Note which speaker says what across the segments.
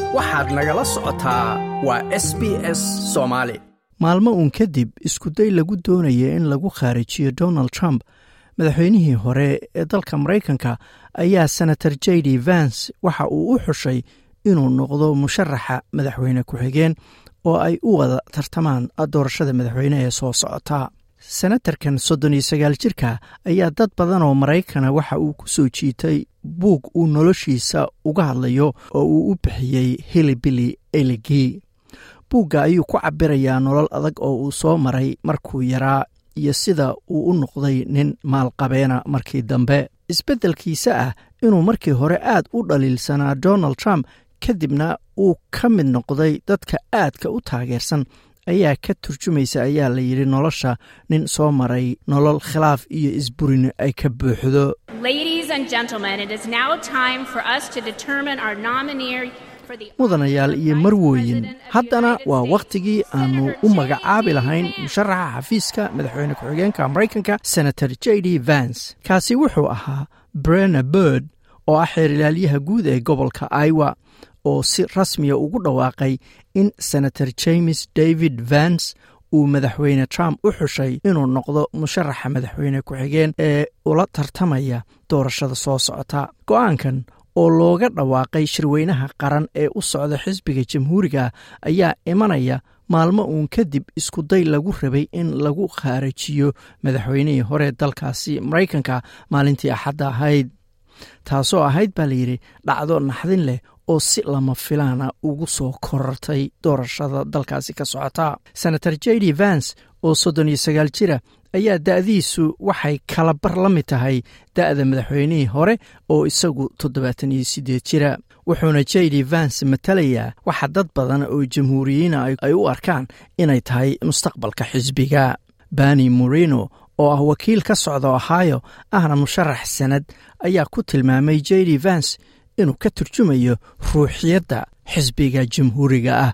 Speaker 1: waxaad nagala socotaa waa s b s soomaali
Speaker 2: maalmo uun kadib iskuday lagu doonaya in lagu khaarijiyo donald trump madaxweynihii hore ee dalka maraykanka ayaa senator j d vance waxa uu u xushay inuu noqdo musharaxa madaxweyne ku-xigeen oo ay u wada tartamaan doorashada madaxweyne ee soo socota senatarkan soddon iyo sagaal jirka ayaa dad badan oo maraykana waxa uu ku soo jiitay buug uu noloshiisa uga hadlayo oo uu u bixiyey hilibili eligi buugga ayuu ku cabirayaa nolol adag oo uu soo maray markuu yaraa iyo sida uu u noqday nin maalqabeena markii dambe isbeddelkiisa ah inuu markii hore aad u dhaliilsanaa donald trump kadibna uu ka mid noqday dadka aadka u taageersan ayaa ka turjumaysa ayaa la yidhi nolosha nin soo maray nolol khilaaf iyo isburin ay ka buuxdo mudanayaal iyo marwooyin haddana waa wakhtigii aannu u magacaabi lahayn musharaxa xafiiska madaxweyne ku-xigeenka maraykanka senator j d vance kaasi wuxuu ahaa brena bird oo ah xeerilaalyaha guud ee gobolka iowa oo si rasmiya ugu dhawaaqay in senator james david vance uu madaxweyne trump u xushay inuu noqdo musharaxa madaxweyne ku-xigeen ee ula tartamaya doorashada soo socota go-aankan oo looga dhawaaqay shirweynaha qaran ee u socda xisbiga jamhuuriga ayaa imanaya maalmo uun kadib iskuday lagu rabay in lagu khaarijiyo madaxweynihii hore dalkaasi maraykanka maalintii axadda ahayd taasoo ahayd baa layidhi dhacdo naxdin leh oo si lama filaana ugu soo korartay doorashada dalkaasi ka socota senator j d vance oo soddon iyo sagaal jira ayaa da'diisu waxay kala bar la mid tahay da'da madaxweynihii hore oo isagu toddobaatan iyo siddeed jira wuxuuna j d vance matalayaa waxa dad badan oo jamhuuriyiina ay u arkaan inay tahay mustaqbalka xisbiga bani moreno oo ah wakiil ka socda ohio ahna musharax sanad ayaa ku tilmaamay j d vance inuu ka turjumayo ruuxiyadda xisbiga jamhuuriga ah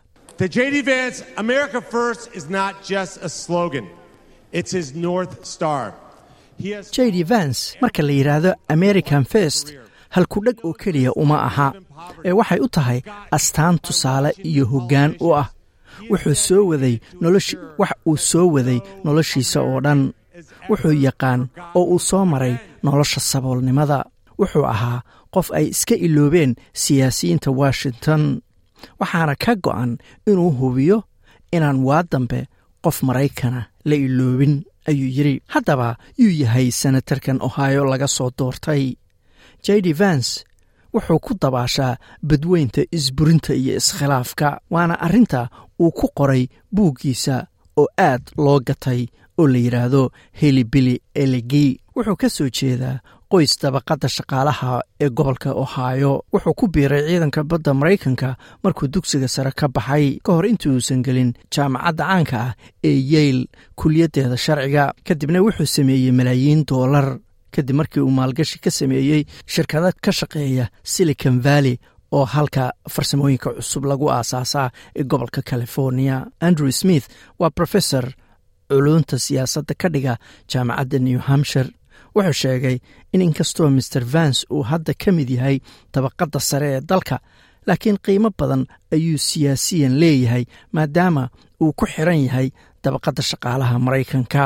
Speaker 2: j d vance marka la yidhaahdo american first halkudheg oo keliya uma aha ee waxay u tahay astaan tusaale iyo hoggaan u ah wuxuu soo waday wax uu soo waday noloshiisa oo dhan wuxuu yaqaan oo uu soo maray nolosha saboolnimada wuxuu ahaa qof ay iska iloobeen siyaasiyiinta washington waxaana ka go'an inuu hubiyo inaan waa dambe qof maraykana la iloobin ayuu yidhi haddaba yuu yahay senatarkan ohio laga soo doortay j d vance wuxuu ku dabaashaa badweynta isburinta iyo iskhilaafka waana arrinta uu ku qoray buuggiisa oo aad loo gatay oo la yidhaahdo helibili elegi wuxuu ka soo jeedaa qoys dabaqadda shaqaalaha ee gobolka ohio wuxuu ku biiray ciidanka badda maraykanka markuu dugsiga sare ka baxay ka hor intii uusan gelin jaamacadda caanka ah ee yeyl kuliyaddeeda sharciga kadibna wuxuu sameeyey malaayiin doolar kadib markii uu maalgashi ka sameeyey shirkada ka shaqeeya silicon valley oo halka farsamooyinka cusub lagu aasaasaa ee gobolka california andrew smith waa professor culunta siyaasadda ka dhiga jaamacadda new hampshire wuxuu sheegay in inkastoo master vance uu hadda ka mid yahay dabaqadda sare ee dalka laakiin qiimo badan ayuu siyaasiyan leeyahay maadaama uu ku xiran yahay dabaqadda shaqaalaha maraykanka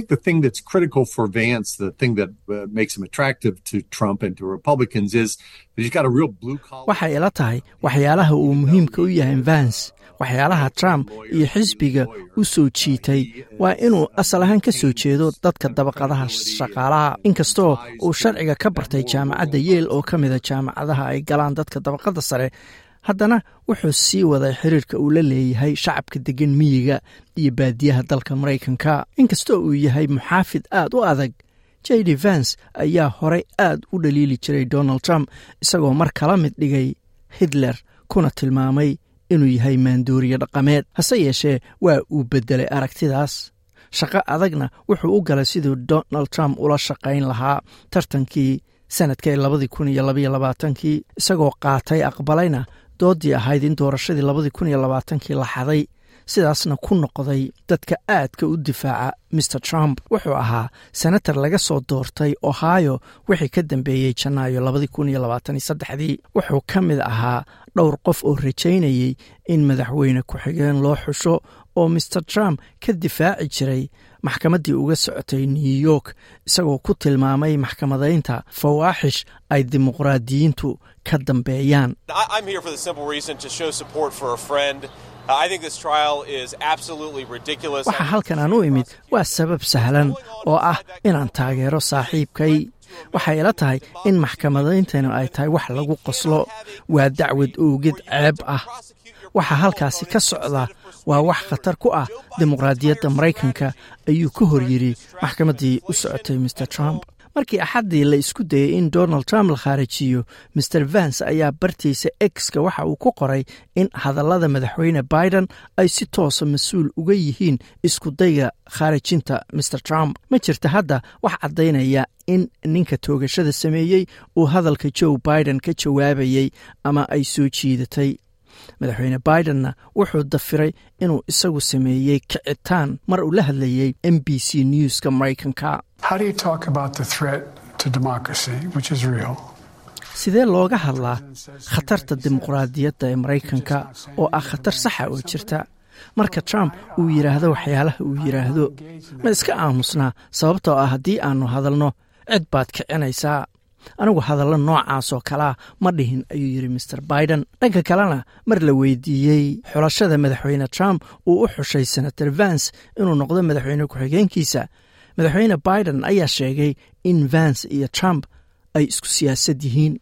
Speaker 2: waxay ila tahay waxyaalaha uu muhiimka u yahay vance waxyaalaha trump iyo xisbiga u soo jiitay waa inuu asal ahaan ka soo jeedo dadka dabaqadaha shaqaalaha inkastoo uu sharciga ka bartay jaamacadda yeel oo ka mida jaamacadaha ay galaan dadka dabaqadda sare haddana wuxuu sii waday xiriirka uu la leeyahay shacabka degan miyiga iyo baadiyaha dalka maraykanka inkastoo uu yahay muxaafid aad u adag j d vance ayaa horey aad u dhaliili jiray donald trump isagoo mar kala mid dhigay hitler kuna tilmaamay inuu yahay maandooriye dhaqameed hase yeeshee waa uu beddelay aragtidaas shaqo adagna wuxuu u galay siduu donald trump ula shaqayn lahaa tartankii sanadka ee labadii kun iyo labaiyo labaatankii isagoo qaatay aqbalayna doodii ahayd in doorashadii labadii kun iyo labaatankii la xaday sidaasna ku noqday dadka aadka u difaaca mr trump wuxuu ahaa senator laga soo doortay ohio wixii ka dambeeyey janaayo dii wuxuu ka mid ahaa dhowr qof oo rajaynayey in madaxweyne ku-xigeen loo xusho oo mr trump ka difaaci jiray maxkamaddii uga socotay new york isagoo ku tilmaamay maxkamadaynta fawaaxish ay dimuqraadiyiintu ka dambeeyaan waxaa halkan aan u imid waa sabab sahlan oo ah inaan taageero saaxiibkay waxay ila tahay in maxkamadayntanu ay tahay wax lagu qoslo waa dacwad oogid ceeb ah waxaa halkaasi ka socda waa wax khatar ku ah dimuqraadiyadda maraykanka ayuu ka hor yidhi maxkamaddii u socotay mr trump markii axaddii la isku dayey in donald trump la khaarajiyo mr vance ayaa bartiisa exka waxa uu ku qoray in hadallada madaxweyne biden ay si toosa mas-uul uga yihiin iskudayga khaarajinta mr trump ma jirta hadda wax caddaynaya in ninka toogashada sameeyey uu hadalka joe biden ka jawaabayey ama ay soo jiidatay madaxweyne bidenna wuxuu dafiray inuu isagu sameeyey kicitaan mar uu la hadlayey m b c newska maraykanka sidee looga hadlaa khatarta dimuqraadiyadda ee maraykanka oo ah khatar saxa oo jirta marka trump uu yidhaahdo waxyaalaha uu yidhaahdo ma iska aamusnaa sababtoo ah haddii aannu hadalno cid baad kicinaysaa anigu hadallo noocaas oo kalea ma dhihin ayuu yidhi mr biden dhanka kalena mar la weydiiyey xulashada madaxweyne trump uu u xushay senator vance inuu noqdo madaxweyne ku-xigeenkiisa madaxweyne biden ayaa sheegay in vance iyo trump ay isku siyaasad yihiin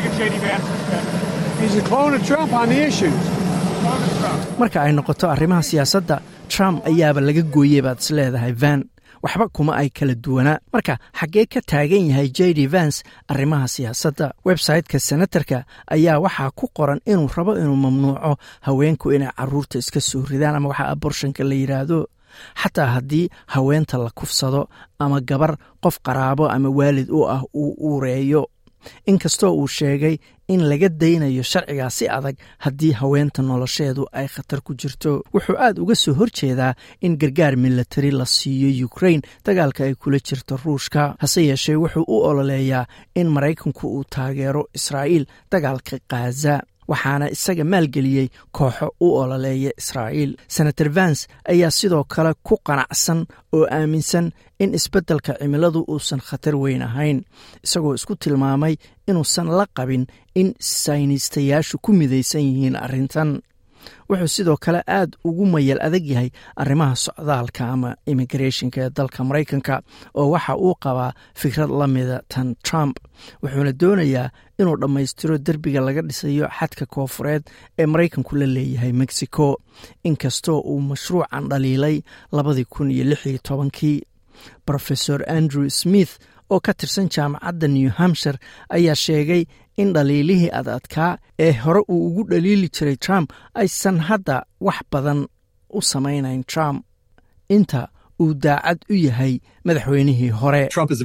Speaker 2: marka ay noqoto arrimaha siyaasadda trump ayaaba laga gooyey baad is leedahay van waxba kuma ay kala duwanaa marka xaggee ka taagan yahay j d vance arrimaha siyaasadda websayte-ka senatarka ayaa waxaa ku qoran inuu rabo inuu mamnuuco haweenku inay caruurta iska soo ridaan ama waxa aborshanka la yidhaahdo xataa haddii haweenta la kufsado ama gabar qof qaraabo ama waalid u ah uu uureeyo inkastoo uu sheegay in laga daynayo sharcigaa si adag haddii haweenta nolosheedu ay khatar ku jirto wuxuu aad uga soo horjeedaa in gargaar milatari la siiyo ukrain dagaalka ay kula jirto ruushka hase yeeshee wuxuu u ololeeyaa in maraykanku uu taageero israa'iil dagaalka khaza waxaana isaga maalgeliyey kooxo u ololeeya israa'iil senator vance ayaa sidoo kale ku qanacsan oo aaminsan in isbeddelka cimiladu uusan khatar weyn ahayn isagoo isku tilmaamay inuusan la qabin in saynistayaashu ku midaysan yihiin arrintan wuxuu sidoo kale aad ugu mayal adag yahay arrimaha socdaalka ama immigrathonka ee dalka maraykanka oo waxa uu qabaa fikrad la mida tan trump wuxuuna doonayaa inuu dhammaystiro derbiga laga dhisayo xadka koofureed ee maraykanku la leeyahay mexico inkastoo uu mashruucan dhaliilay labadii kun iyo lix iyo tobankii rofesor andrew smith oo ka tirsan jaamacadda new hampshire ayaa sheegay in dhaliilihii ad adkaa ee hore uu ugu dhaliili jiray trump aysan hadda wax badan u samaynayn trump inta uu daacad u yahay madaxweynihii hore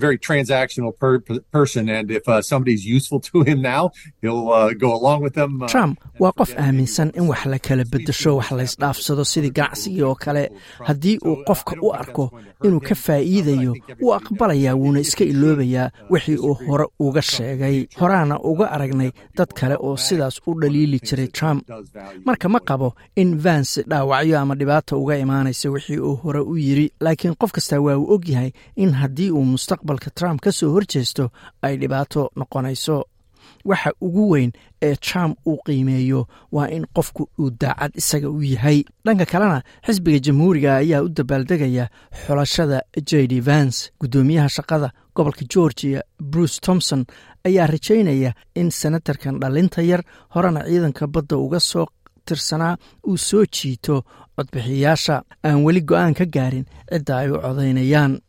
Speaker 2: trump waa qof aaminsan in wax la kala beddesho wax laysdhaafsado sidii ganacsigii oo kale haddii uu qofka u arko inuu ka faa'iidayo wuu aqbalayaa wuuna iska iloobayaa wixii uu hore uga sheegay horaana uga aragnay dad kale oo sidaas u dhaliili jiray trump marka ma qabo in vance dhaawacyo ama dhibaata uga imaanaysa wixii uu hore u yiri laakiin qof kastaa waa uu og yahay in haddii uu mustaqbalka trump ka soo horjeesto ay dhibaato noqonayso waxa ugu weyn ee trump uu qiimeeyo waa in qofku uu daacad isaga u yahay dhanka kalena xisbiga jamhuuriga ayaa u dabaaldegaya xulashada j d vance guddoomiyaha shaqada gobolka georgia bruce thomson ayaa rajaynaya in senatarkan dhalinta yar horena ciidanka badda uga soo tirsanaa uu soo jiito codbixiyayaasha aan weli go'aan ka gaarin cidda ay u codaynayaan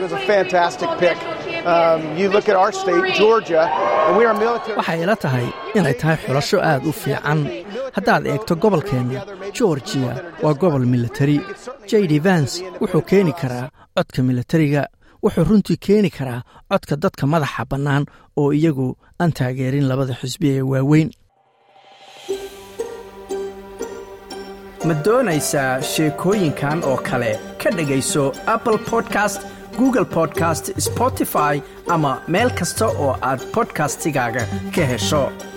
Speaker 2: waxay ila tahay inay tahay xulasho aad u fiican haddaad eegto gobolkeenna georgiya waa gobol militari j d vance wuxuu keeni karaa codka militariga wuxuu runtii keeni karaa codka dadka madaxa bannaan oo iyagu aan taageerin labada xisbi ee waaweyn
Speaker 1: ma doonaysaa sheekooyinkan oo kale ka dhegayso apple podcast google podcast spotify ama meel kasta oo aad bodkastigaaga ka hesho